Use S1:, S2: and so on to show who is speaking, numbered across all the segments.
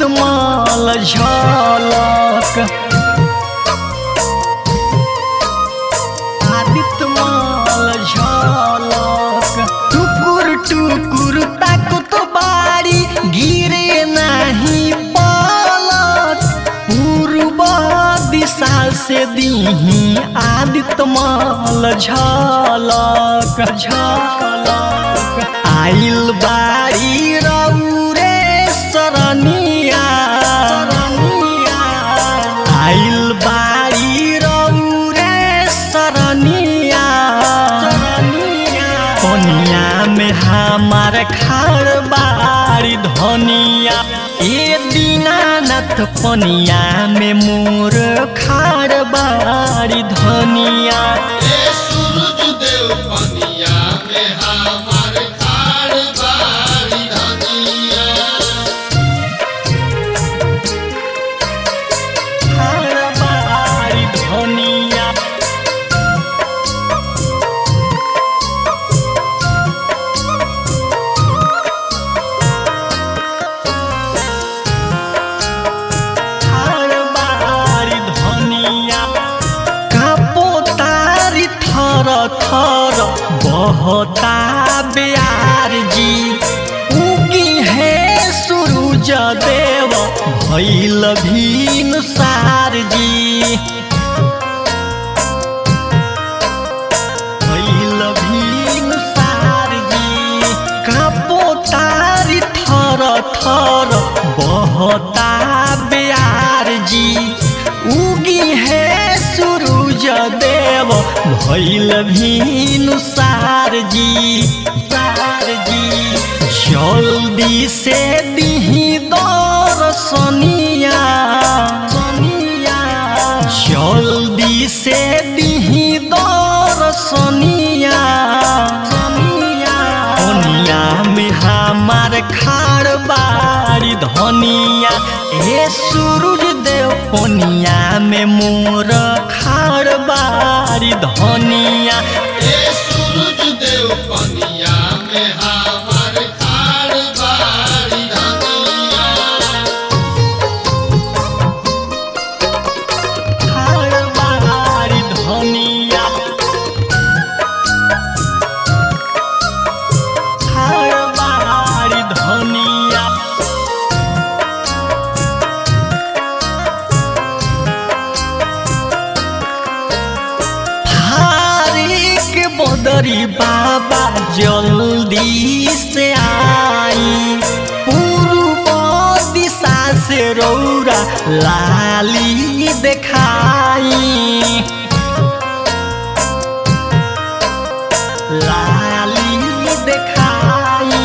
S1: माल झलक आदित्य माल झलक टुकुर टुकुर ताको तो बारी गिरे नाही पलक पूर्व दिशा से दीही आदित्य माल झलक झलक आइल बारी रौरे सरनिया आइल बारी रौरे सरनिया कनिया में हमार खाड़ बारी धनिया ए दीनानाथ पनिया में मोर खाड़ बारी धनिया
S2: ए सूरज देव पनिया में हमार खाड़ बारी धनिया
S1: खाड़ बारी धनिया खाड़ बारी धनिया कापो तारी थर थर बहता ब्यार जी उगी है सूरज देव भैल भीन सार जी भैल भीन सार जी कापो तारी थर थर बहता ब्यार जी उगी है सूरज देव भैल भीनु सार जी सार जी जल्दी से दिही दर्शनिया सनिया जल्दी से दिही दर्शनिया सनिया दुनिया में हमार खाड़ बारी धनिया ए सूरज देव पनिया में मोर खाड़ बारी धनिया
S2: ए सूरज देव पनिया में हमार खाड़ बारी धनिया
S1: खाड़ बारी धनिया खाड़ बारी धनिया हारिक बदरी बाबा जल्दी से आई पूर्व दिशा से रौरा लाली देखाई लाली देखाई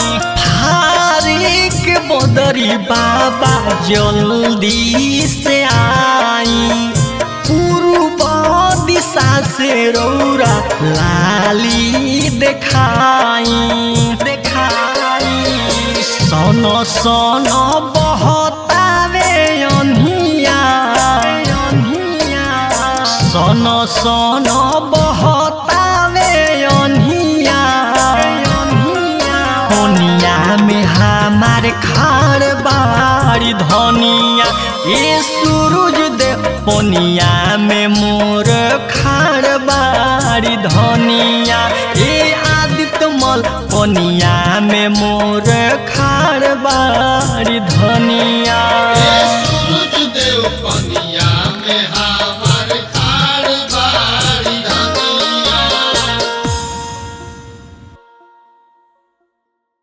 S1: हारिक बदरी बाबा जल्दी से आई पूर्व दिशा से रौरा लाली देखाई देखाई सन सन बहतावे अनिया अनिया सन सन बहतावे अनिया अनिया कोनिया में हमार खाड़ बारी धनिया ये सूरज दे पोनिया में मोर खाड़ बारी धनिया ये आदित्य मल पोनिया में मोर खाड़ बारी धनिया
S2: ए सूरज देव पनिया